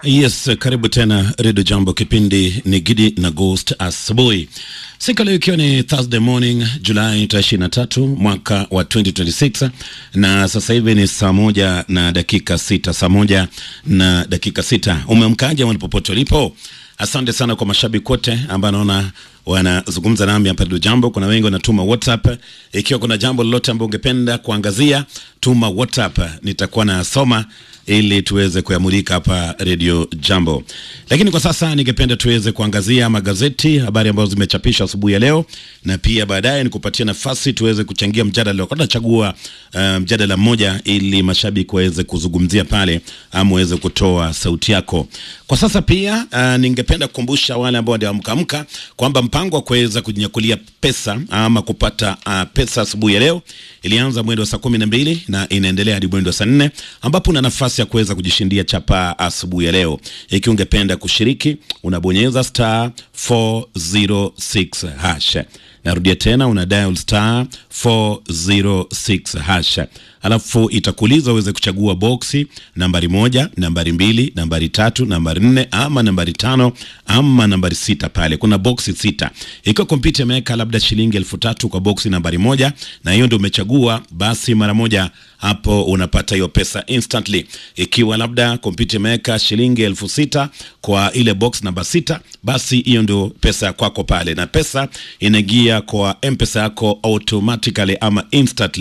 Yes, karibu tena Redio Jambo, kipindi ni Gidi na Ghost asubuhi. Siku leo ikiwa ni Thursday morning Julai tarehe 23 mwaka wa 2026 na sasa hivi ni saa moja na dakika sita, saa moja na dakika sita. Umeamkaje mahali popote ulipo? Asante sana kwa mashabiki wote ambao naona wanazungumza nami hapa Redio Jambo. Kuna wengi wanatuma WhatsApp. Ikiwa kuna jambo lolote ambalo ungependa kuangazia, tuma WhatsApp, nitakuwa nasoma ili tuweze kuyamulika hapa Redio Jambo. Lakini kwa sasa ningependa tuweze kuangazia magazeti, habari ambazo zimechapishwa asubuhi ya leo, na pia baadaye nikupatia nafasi tuweze kuchangia mjadala. Nachagua uh, mjadala mmoja ili mashabiki waweze kuzungumzia pale ama waweze kutoa sauti yako. Kwa sasa pia uh, ningependa kukumbusha wale ambao ndio amkaamka kwamba mpango wa kuweza kujinyakulia pesa ama kupata uh, pesa asubuhi ya leo ilianza mwendo wa saa kumi na mbili na inaendelea hadi mwendo wa saa nne ambapo una nafasi ya kuweza kujishindia chapa asubuhi ya leo. Ikiwa ungependa kushiriki, unabonyeza star 406 hash. Narudia tena, una dial star 406 hash, alafu itakuuliza uweze kuchagua boksi nambari moja, nambari mbili, nambari tatu, nambari nne ama nambari tano ama nambari sita. Pale kuna boksi sita. Ikiwa kompyuta imeweka labda shilingi elfu tatu kwa boksi nambari moja na hiyo ndio umechagua, basi mara moja hapo unapata hiyo pesa instantly. Ikiwa labda kompyuta imeweka shilingi elfu sita kwa ile box namba sita, basi hiyo ndio pesa ya kwako pale, na pesa inaingia kwa mpesa yako automatically ama instantly